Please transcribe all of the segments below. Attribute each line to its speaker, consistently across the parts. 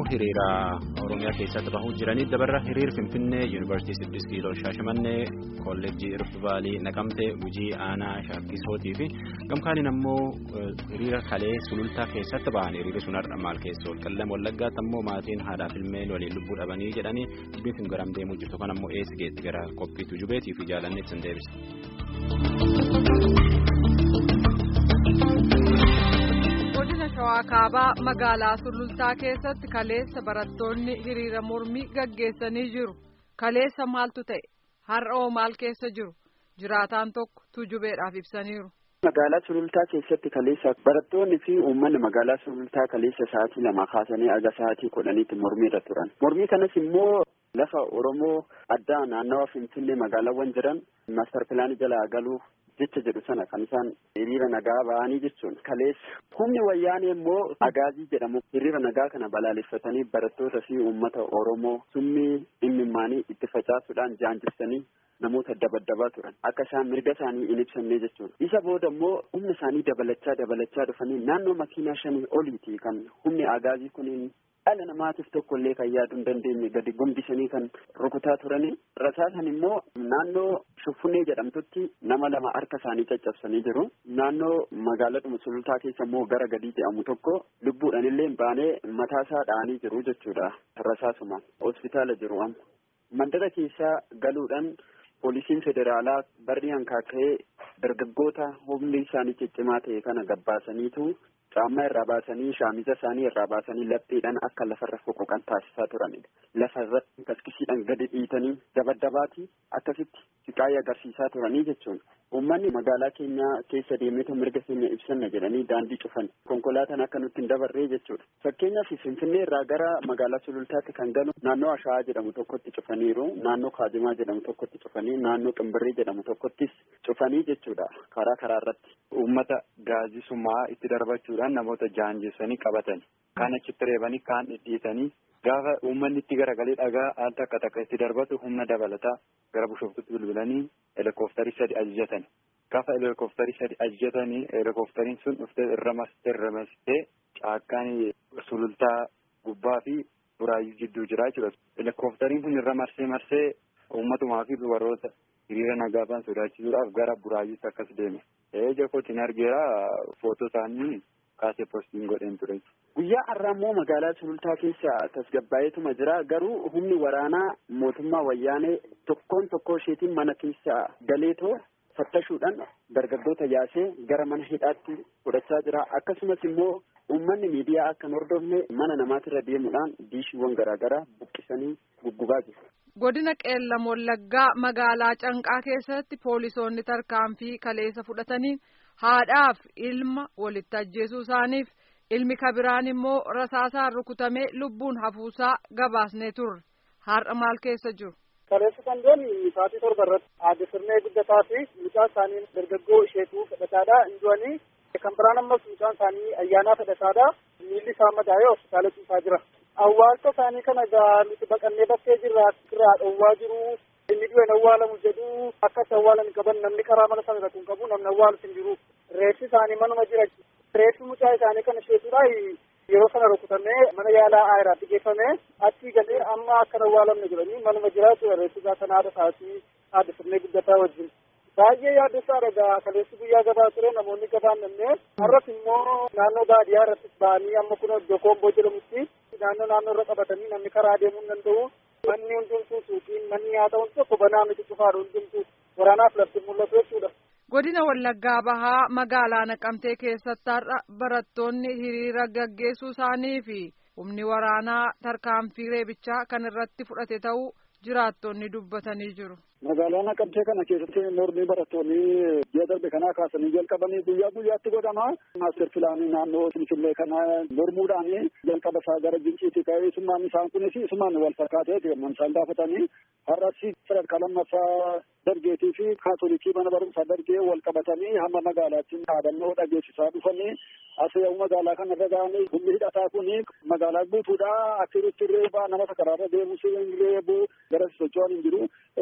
Speaker 1: hiriira oromiyaa keessatti bahuu jiranii dabarra hiriir finfinnee yuunivarsiitii siddis kiiloo shaashamannee kolleejjii irfivaalii naqamtee gujii aanaa shaakkisootii fi gamkaaniin ammoo hiriira kalee sulultaa keessatti bahan hiriirri sun har'a maal keessa ol qallam wallaggaatti ammoo maatiin haadhaaf ilmeen waliin lubbuu dhabanii jedhanii dubbiin sun garam deemuu jirtu kan ammoo eessi geetti gara qophiitu jubeetii fi jaalanneetti sin deebisa.
Speaker 2: shawaa kaabaa magaalaa sulultaa keessatti kaleessa barattoonni hiriira mormii gaggeessanii jiru kaleessa maaltu ta'e har'oo maal keessa jiru jiraataan tokko tujubeedhaaf ibsaniiru.
Speaker 3: magaalaa sulultaa keessatti kaleessa barattoonni fi uummanni magaalaa sulultaa kaleessa sa'aatii lama kaasanii aga sa'aatii kudhaniitti mormiirra turan mormii kanas immoo lafa oromoo addaa naannawa finfinnee magaalaawwan jiran maastar pilaanii jalaa galuuf jecha jedhu sana kan isaan hiriira nagaa ba'anii jechuun kaleessa humni wayyaanee immoo agaazii jedhamu hiriira nagaa kana balaaleffatanii barattoota fi uummata oromoo summii dhimmimaanii itti facaasuudhaan jaanjissanii namoota dabaddabaa turan akka isaan mirga isaanii hin ibsamne jechuudha isa booda immoo humna isaanii dabalachaa dabalachaa dhufanii naannoo makiinaa shanii oliiti kan humni agaazii kuniin dhala namaatiif tokko illee kan yaaduu hin dandeenye gadi gumbisanii kan rukutaa turanii rasaasan immoo naannoo shuffunee jedhamtutti nama lama harka isaanii caccabsanii jiru naannoo magaaladhuma sulultaa keessa immoo gara gadii jedhamu tokko lubbuudhaan illee baanee mataasaa dha'anii jiru jechuudha rasaasuma hospitaala jiru amma mandara keessaa galuudhaan poolisiin federaalaa barri hankaaka'ee dargaggoota humni isaanii ciccimaa ta'e kana gabbaasaniitu caammaa irraa baasanii shaamiza isaanii irraa baasanii lapheedhaan akka lafarra foqoqan taasisaa turanidha. Lafa irratti kaskisiidhaan gadi dhiitanii dabaddabaatii akkasitti siqaayii agarsiisaa turanii jechuun uummanni magaalaa keenya keessa deemeetu mirga keenya ibsanna jedhanii daandii cufan konkolaataan akka nutti hin dabarree jechuudha. Fakkeenyaaf Finfinnee irraa gara magaalaa Sulultaatti kan galu naannoo Ashaa'aa jedhamu tokkotti cufaniiru naannoo Kaajimaa jedhamu tokkotti cufanii naannoo Qimbirrii jedhamu tokkottis cufanii jechuudha karaa karaa irratti.
Speaker 4: Uummata gaazisumaa itti darbachuudhaan namoota jaanjessanii qabatan kaan achitti reebanii kaan dhidhiitanii gaafa uummanni itti garagalee dhagaa al takka takka itti darbatu humna dabalataa gara bishooftutti bilbilanii helikooftari sadi ajajatan gaafa helikooftari sadi ajajatanii helikooftariin sun dhuftee irra mastee irra mastee caakkaan sulultaa gubbaa fi buraayyuu jidduu jira jechuudha. Helikooftariin kun irra marsee marsee uummatumaa fi dubaroota hiriira nagaafaan sodaachisuudhaaf gara buraayyuutti akkas deeme. Eeja kootiin argeera footoo isaanii kaasee postiin godheen ture.
Speaker 3: Guyyaa har'aa immoo magaalaa sulultaa keessa tasgabbaa'eetuma jira garuu humni waraanaa mootummaa wayyaanee tokkoon tokkoo isheetiin mana keessa galeetoo fattashuudhaan dargaggoota yaasee gara mana hidhaatti fudhachaa jira akkasumas immoo uummanni miidiyaa akka hin hordofne mana namaatirra deemuudhaan diishiiwwan garaagaraa buqqisanii guggubaa jiru.
Speaker 2: Godina Qeellam Wallaggaa magaalaa Canqaa keessatti poolisoonni tarkaanfii kaleessa fudhataniin haadhaaf ilma walitti ajjeesuu isaaniif ilmi kabiraan immoo rasaasaan rukutamee lubbuun hafuusaa gabaasnee turre har'a maal keessa jiru.
Speaker 5: Kaleessa sandoonni sa'aatii torba irratti aadde sirnee guddataa fi mucaa isaanii dargaggoo isheetuu fedhataadha injoanii kan biraan ammas mucaan isaanii ayyaanaa fedhataadha miilli isaa madaa'ee hospitaala ciisaa jira. Awwaalcha isaanii kana egaa nuti baqannee bakkee jirra irraa dhoowwaa jiru inni du'e awwaalamu jedhu akkas awwaalan qaban namni karaa mana sana irratti hin qabu namni awwaalus hin jiru reeffi isaanii manuma jira reeffi mucaa isaanii kana isheetudha yeroo sana rukutamee mana yaalaa aayiraatti geeffame achii galee amma akkan awwaalamne jedhanii manuma jiraatu reeffi isaa kana haadha isaatii haadha sirnee guddataa wajjin. baay'ee yaaddessaa egaa kaleessi guyyaa gabaa ture namoonni gabaan namne har'as immoo naannoo baadiyyaa irratti ba'anii amma kun iddoo koomboo jedhamutti naannoo naannoo irra qabatanii namni karaa deemuu hin danda'u manni hundumtuu suuqiin manni nyaata hundi tokko banaa miti cufaadha hundumtuu waraanaaf lafti mul'atu jechuudha.
Speaker 2: Godina Wallaggaa Bahaa magaalaa Naqamtee keessatti har'a barattoonni hiriira gaggeessuu isaanii fi humni waraanaa tarkaanfii reebichaa kan irratti fudhate ta'uu jiraattonni dubbatanii jiru.
Speaker 6: Magaalaa Naqamtee kana keessatti mormii barattoonni ji'a darbe kanaa kaasanii jalqabanii guyyaa guyyaatti godhama. Maaster pilaanii naannoo Finfinnee kana mormuudhaan jalqaba isaa gara Ginciitti ka'ee isummaan isaan kunis isumaan wal fakkaatee deeman isaan gaafatanii har'as sadarkaa lammaffaa dargeetii fi kaatolikii mana barumsaa dargee wal qabatanii hamma magaalaatti dhaadannoo dhageessisaa dhufanii as yaa'u magaalaa kana irra ga'anii humni hidhataa kun magaalaa guutuudha akka irratti reebaa nama karaarra deemus reebuu gara socho'an hin jiru reebi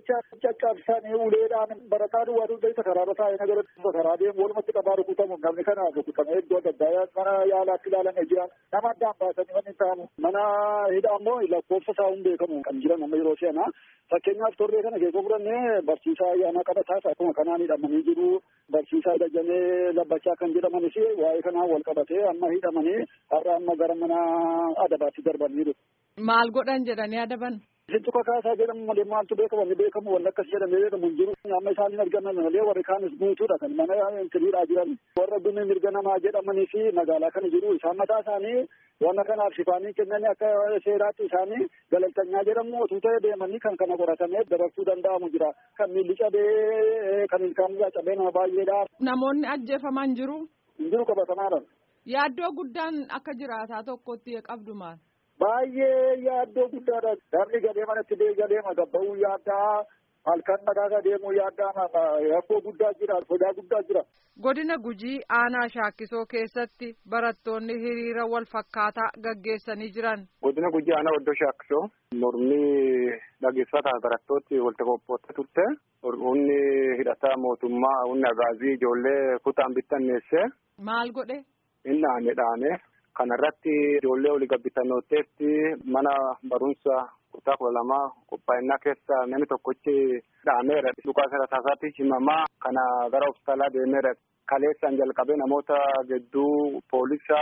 Speaker 6: mooraaricha caccabsanii uleedhaan barataa duwwaa dugdayta karaarra taa'ee nagara karaa deemu walumatti qabaa rukutamu namni kana rukutamee iddoo adda addaa mana yaalaatti ilaalanii jiran nama addaan baasanii wanni ta'amu mana hidhaa ammoo lakkoofsa isaa hin beekamu kan jiran amma yeroo seenaa fakkeenyaaf torree kana keessa fudhannee barsiisaa ayyaanaa qabataas akkuma kanaan hidhamanii jiru barsiisaa dajjanee labbachaa kan jedhamanis waa'ee kanaan wal qabatee amma hidhamanii har'a amma gara mana adabaatti darbaniiru.
Speaker 2: Maal godhan jedhanii adaban?
Speaker 6: Isin tuka kaasaa jedhamu malee maaltu beekama ni beekamu wanni akkas jedhamee beekamu hin jiru. Amma isaaniin argaman malee warri kaanis guutuudha kan mana intiriidhaa jiran. Warra dhumee mirga namaa jedhamanii fi magaalaa kana jiru. Isaan mataa isaanii wanna kanaaf shifaanii kennanii akka seeraatti isaanii galaltanyaa jedhamu otuu ta'e deemanii kan kana qoratamee dabarsuu danda'amu jira. Kan miilli cabee kan ilkaan cabee nama baay'eedha.
Speaker 2: Namoonni ajjeefaman jiru?
Speaker 6: Hin jiru qabatamaadha.
Speaker 2: Yaaddoo guddaan akka jiraataa tokkotti qabdu maal?
Speaker 6: Baay'ee yaaddoo guddaadha. Namni galee manatti galee gabba'uu yaaddaa halkan nagaasa deemuu yaaddaa rakkoo guddaa jira sodaa guddaa jira.
Speaker 2: Godina Gujii aanaa shaakkisoo keessatti barattoonni hiriira wal fakkaataa gaggeessanii jiran.
Speaker 7: Godina Gujii aanaa oddoo shaakkisoo mormii dhageessifataa barattooti walitti qophoofte turte. Humni hidhataa mootummaa humni agaazii ijoollee kutaan bittanneesse.
Speaker 2: Maal godhe?
Speaker 7: Inni dhaane dhaane. Kana irratti ijoollee olii gabbitannooteetti mana barumsa kutaa kudha lamaa qophaa'inaa keessa namni tokkochi dhaameera. Dhukaa seera taasaatti himamaa kana gara hospitaalaa deemeera. Kaleessaan jalqabee namoota gidduu poolisa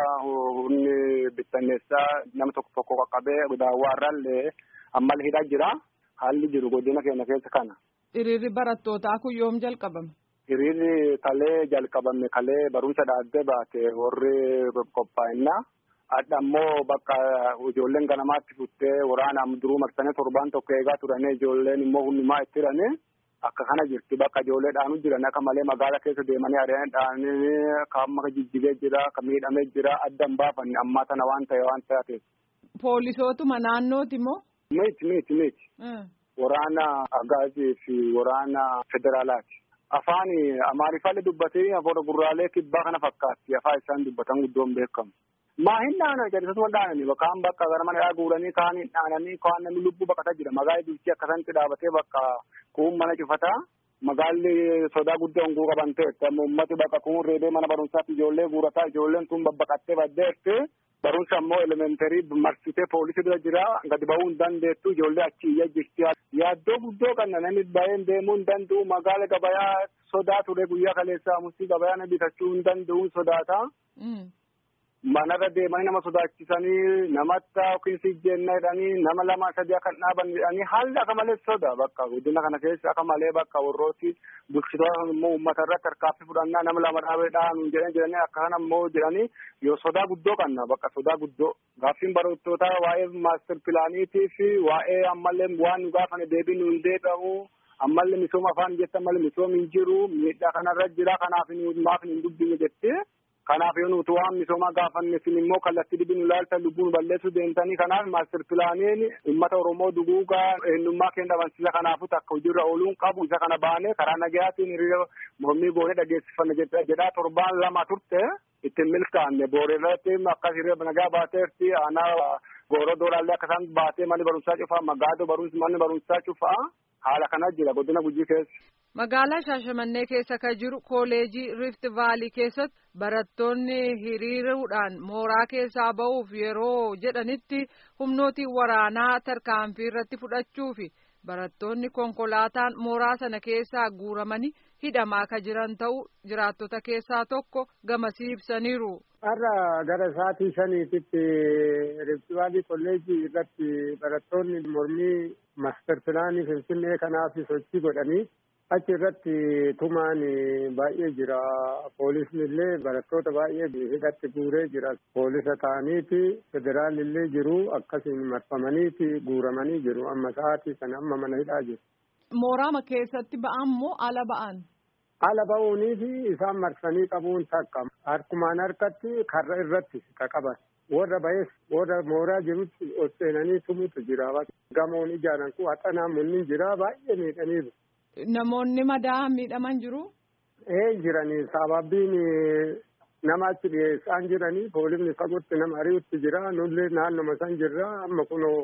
Speaker 7: humni bittanneessaa nama tokko tokko qaqqabee daawwaarraallee ammal hidhaa jira. Haalli jiru godina keenya keessa kana.
Speaker 2: Hiriirri barattootaa kun yoom jalqabame?
Speaker 7: Hiriirri kalee jalqabame kalee barumsa dhaabbee baate warri qophaa'inaa. Adda ammoo bakka ijoolleen ganamaatti futtee waraanaan duruu marsanii torbaan tokko eegaa turanii ijoolleen immoo hundumaa itti hiranii akka kana jirti bakka ijoollee dhaanuu jiran akka malee magaala keessa deemanii ari'anii dhaanii kan maka jijjigee jira kan miidhamee jira adda hin baafanne ammaa tana waan ta'e waan taateef.
Speaker 2: Poolisootuma naannooti moo?
Speaker 7: Miti miti miti. Waraana agaazii fi waraana federaalaati. Afaan amaariffaallee dubbatee afaan gurraalee kibbaa kana fakkaatti afaan isaan dubbatan guddoon beekamu. Maa hin dhaanani jedhanii wal dhaananii bakkaan bakka gara mana dhaa guuranii kaan hin dhaananii kaan namni lubbuu baqataa jira magaalli bulchii akkasatti dhaabatee bakka kuun mana cufataa magaalli sodaa guddaa honguu qaban ta'e uummati bakka kuun reebee mana barumsaatti ijoollee guurataa ijoolleen tun babbaqattee baddeetti barumsa ammoo elementarii marsitee poolisii bira jira gadi ba'uu hin dandeettu ijoollee achi iyya jirti yaaddoo guddoo kan namni baay'een deemuu hin danda'u magaala gabayaa sodaa ture guyyaa kaleessaa mustii gabayaa bitachuu hin danda'u sodaata. manarra deemanii nama sodaachisanii namatti yookiin sijjeenna jedhanii nama lama sadii akka dhaaban jedhanii haalli akka malee soda bakka guddina kana keessa akka malee bakka warrooti bulchitoota immoo uummata irratti harkaaffii fudhannaa nama lama dhaabee dhaanu jedhanii jedhanii akka kana immoo jedhanii yoo sodaa guddoo qabna bakka sodaa guddoo gaaffiin barattootaa waa'ee maaster pilaaniitii fi waa'ee ammallee waan nu gaafane deebii nu hin deebi'amu ammallee misooma afaan jetta malee misoom hin jiru miidhaa kanarra jira kanaaf maaf hin dubbine jettee. Kanaaf yoo nuti waan misoomaa gaafanne isin immoo kallattii dhibbi nu ilaalta lubbuun balleessuu deemtanii kanaaf maaster pilaaniin uummata Oromoo duguugaa eenyummaa keenya dhabansiisa kanaafuu takka hojiirra ooluun qabu isa kana baane karaa nagayaatiin hiriira mormii goonee dhageessifanne jedhaa torbaan lama turte ittiin milkaa'anne booreerratti akkas hiriira nagaa baateerti aanaa gooroo doolaallee akkasaan baatee manni barumsaa cufaa magaadoo barumsi manni barumsaa cufaa haala kana jira godina gujii keessa.
Speaker 2: Magaalaa Shaashamannee keessa kan jiru kooleejii Rift Vaalii keessatti barattoonni hiriiruudhaan mooraa keessaa ba'uuf yeroo jedhanitti humnootiin waraanaa tarkaanfii irratti fudhachuufi barattoonni konkolaataan mooraa sana keessaa guuramanii hidhamaa kan jiran ta'uu jiraattota keessaa tokko gamasii ibsaniiru.
Speaker 8: Har'a gara sa'aatii shaniititti Rift Vaalii kolleejii irratti barattoonni mormii maaster pilaanii Finfinnee kanaaf sochii godhanii. achi irratti tumaan baay'ee jira poolisni illee barattoota baay'ee hidhatti guuree jira poolisa ta'aniiti federaalli illee jiru akkasiin marfamaniiti guuramanii jiru amma sa'aatii sana amma mana hidhaa jiru.
Speaker 2: Mooraama keessatti ba'an moo ala ba'an?
Speaker 8: Ala ba'uunii fi isaan marsanii qabuun takka harkumaan harkatti karra irratti ka qaban. warra ba'ees warra mooraa jirutti ol seenanii tumutu jira gamoon ijaaran kun haxanaan munni jira baay'ee miidhaniiru.
Speaker 2: Namoonni madaa miidhaman jiru?
Speaker 8: Ee jiranii sababiin nama achi dhiyeessaan jiranii poolisni fagootti nama ari'utti jira nullee naannoma san jirra amma kunoo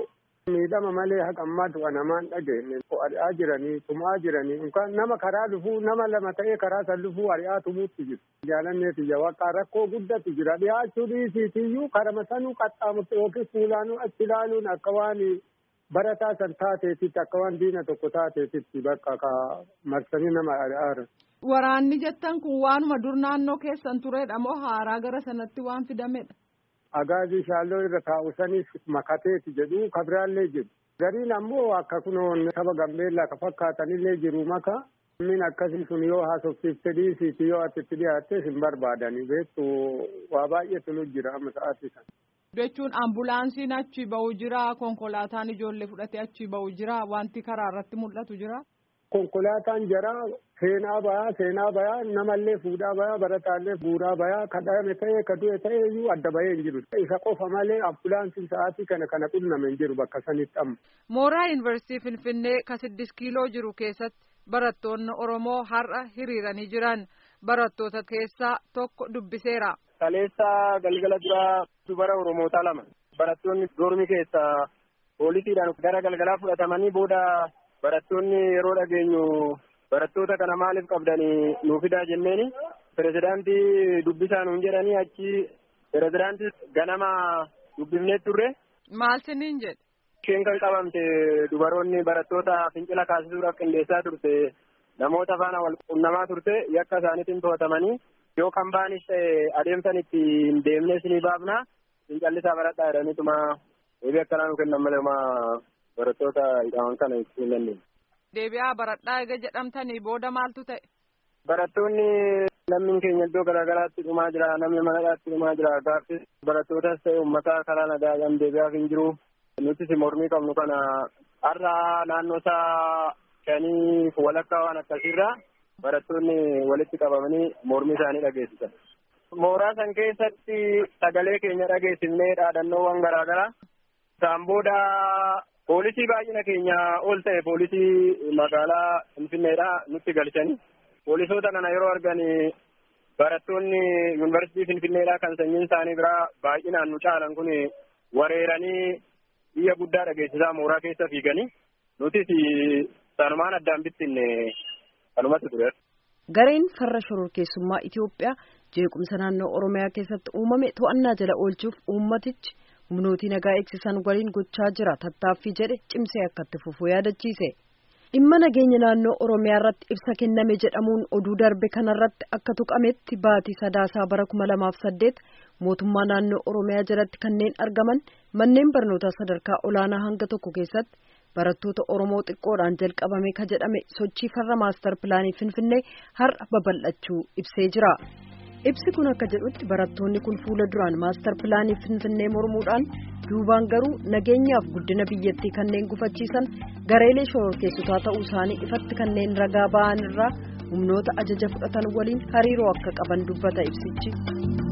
Speaker 8: miidhama malee haqa ammaa du'a namaan dhageenye ari'aa jiranii tumaa jiranii yookaan nama karaa dhufuu nama lama ta'ee karaa san dhufuu ari'aa tumuutti jiru. Jaalanneeti jawaqaa rakkoo guddatu jira dhiyaachuu dhiisiitiyyuu karama sanuu qaxxaamurte yookiin fuulaanuu achi ilaaluun akka waan barataa san taateetitti akka waan diina tokko taateetitti bakka ka marsanii nama ari'aara.
Speaker 2: Waraanni jettan kun waanuma dur naannoo keessan turedha moo haaraa gara sanatti waan fidamedha?
Speaker 8: Agaazii shaalloo irra taa'u sanis makateeti jedhu kabiraallee jiru. Gariin ammoo akka kunoon saba gambeellaa ka fakkaatanillee jiru maka. Min akkasii sun yoo haasofsiifte dhiisiiti yoo ati itti dhiyaattes hin barbaadani beektu waa baay'eetu nu jira amma sa'aatii sana.
Speaker 2: Jechuun ambulaansiin achi ba'u jira konkolaataan ijoollee fudhatee achi ba'u jira wanti karaa irratti mul'atu jira.
Speaker 8: Konkolaataan jara seenaa bayaa seenaa bayaa namallee fuudhaa bayaa barataallee buuraa bayaa kadhame ta'ee ka du'e ta'ee iyyuu adda bahee hin jiru. Isa qofa malee ambulaansiin sa'aatii kana kana qunname hin jiru bakka sanitti amma.
Speaker 2: Mooraa Yuunivarsiitii Finfinnee ka siddis kiiloo jiru keessatti barattoonni Oromoo har'a hiriiranii jiran barattoota keessaa tokko dubbiseera.
Speaker 5: Kaleessa galgala duraa dubara Oromoota lama barattoonni dormi keessaa poolisiidhaan gara galgalaa fudhatamanii booda barattoonni yeroo dhageenyu barattoota kana maaliif qabdanii nuu fidaa jenneeni pirezidaantii dubbisaa nuun jedhanii achi pirezidaantii ganama dubbifnee turre.
Speaker 2: Maal siniin jedhe?
Speaker 5: Isheen kan qabamte dubaroonni barattoota fincila kaasisuudhaaf qindeessaa turte namoota faana wal qunnamaa turte yakka isaaniitiin to'atamanii yoo kan baanis ta'e adeemsan itti hin deemne isinii baafna fincallisaa baradhaa jedhaniituma deebii akkanaa nu kennan malee barattoota hidhaman kana ibsuu hin dandeenye.
Speaker 2: Deebi'aa baradhaa egaa jedhamtanii booda maaltu ta'e?
Speaker 5: Barattoonni lammiin keenya iddoo garaagaraatti dhumaa jira namni manadhaatti dhumaa jira gaaffii barattootas ta'e uummataa karaa nagaadhaan deebi'aaf hin jiru. Nutis mormii qabnu kana har'a naannoo isaa shanii walakkaa waan akkasiirraa barattoonni walitti qabamanii mormii isaanii dhageessisan. Mooraa san keessatti sagalee keenya dhageessifnee dhaadannoowwan garaagaraa isaan booda poolisii baay'ina keenya ol ta'e poolisii magaalaa Finfinneedhaa nutti galchanii poolisoota kana yeroo argan barattoonni yuunivarsiitii Finfinneedhaa kan sanyiin isaanii biraa baay'inaan nu caalan kun wareeranii biyya guddaa dhageessisaa mooraa keessa fiiganii nutis sanumaan addaan bittinne kanumatti ture.
Speaker 9: Gareen farra shororkeessummaa Itoophiyaa jeequmsa naannoo Oromiyaa keessatti uumame to'annaa jala oolchuuf uummatichi humnootii nagaa eegsisan waliin gochaa jira tattaaffii jedhe cimsee akka itti fufuu yaadachiise. Dhimma nageenya naannoo Oromiyaa irratti ibsa kenname jedhamuun oduu darbe kanarratti akka tuqametti baatii sadaasaa bara kuma lamaaf saddeet mootummaa naannoo Oromiyaa jalatti kanneen argaman manneen barnootaa sadarkaa olaanaa hanga tokko keessatti barattoota Oromoo xiqqoodhaan jalqabame ka jedhame sochii farra maastar pilaanii Finfinnee har'a babal'achuu ibsee jira. Ibsi kun akka jedhutti barattoonni kun fuula duraan maastar pilaanii Finfinnee mormuudhaan duubaan garuu nageenyaaf guddina biyyattii kanneen gufachiisan gareelee shororkeessotaa ta'uu isaanii ifatti kanneen ragaa ba'an irraa humnoota ajaja fudhatan waliin hariiroo akka qaban dubbata ibsichi.